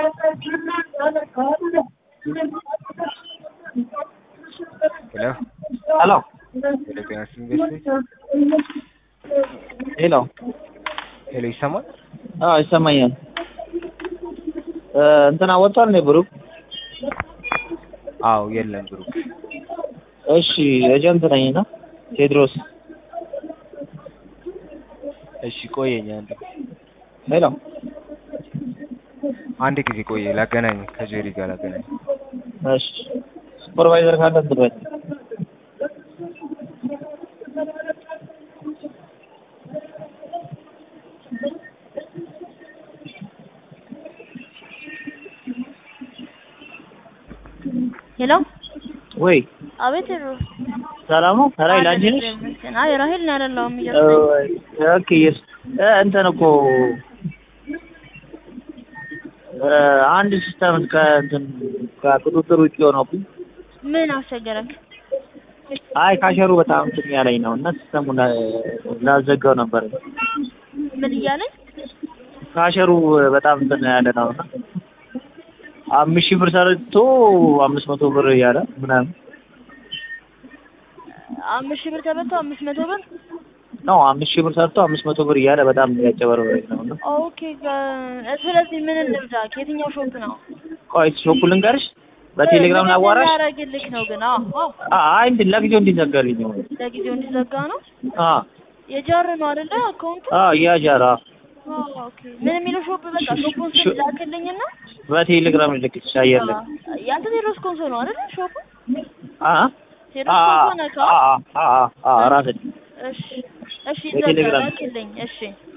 ሄሎ ሄሎ ሄሎ ጤና ኢንቨስት ሄሎ ሄሎ ይሰማል? አዎ ይሰማኛል። እንትና ወጥቷል ነው ብሩክ? አዎ የለም ብሩክ። እሺ ኤጀንት ነኝ እና ቴድሮስ እሺ ቆየኝ አንድ ሄሎ አንድ ጊዜ ቆየ ላገናኝ ከጄሪ ጋር ላገናኝ። እሺ ሱፐርቫይዘር ካለ እንትን በል ሄሎ ወይ አቤት ሩ ሰላም ነው? ራይል አንቺ ነሽ? አይ ራሄል ነው አይደለሁም እያልኩኝ ኦኬ የስ እንትን እኮ አንድ ሲስተም ከእንትን ከቁጥጥር ውጭ ሆነብኝ። ምን አስቸገረክ? አይ ካሸሩ በጣም እንትን ያለኝ ነው እና ሲስተሙን ላዘጋው ነበር። ምን እያለኝ ካሸሩ በጣም እንትን ያለ ነው እና አምስት ሺህ ብር ሰርቶ አምስት መቶ ብር እያለ ምናምን አምስት ሺህ ብር ተበልቶ አምስት መቶ ብር ነው አምስት ሺህ ብር ሰርቶ አምስት መቶ ብር እያለ በጣም ያጨበረበረኝ ነው እና ኦኬ ከ- ስለዚህ ምን እንርዳክ? የትኛው ሾፕ ነው? ቆይ ሾፑ ልንገርሽ በቴሌግራም ላዋራሽ ያደረግልክ ነው ግን አዎ አዎ አይ እንትን ለጊዜው እንዲዘጋልኝ ነው ለጊዜው እንዲዘጋ ነው አ የጃር ነው አይደለ አካውንቱ አ ያጃራ አዎ ኦኬ ምን የሚለው ሾፕ በቃ ሾፑን ስም ላክልኝና በቴሌግራም ልልክልሽ አየር ላይ ያንተ ቴሮስ ኮንሶ ነው አይደለ ሾፑ አ ቴሮስ አ ኮንሶ ነህ አ አ አ ራስህ እሺ እሺ በቴሌግራም ይዘጋ ላክልኝ እሺ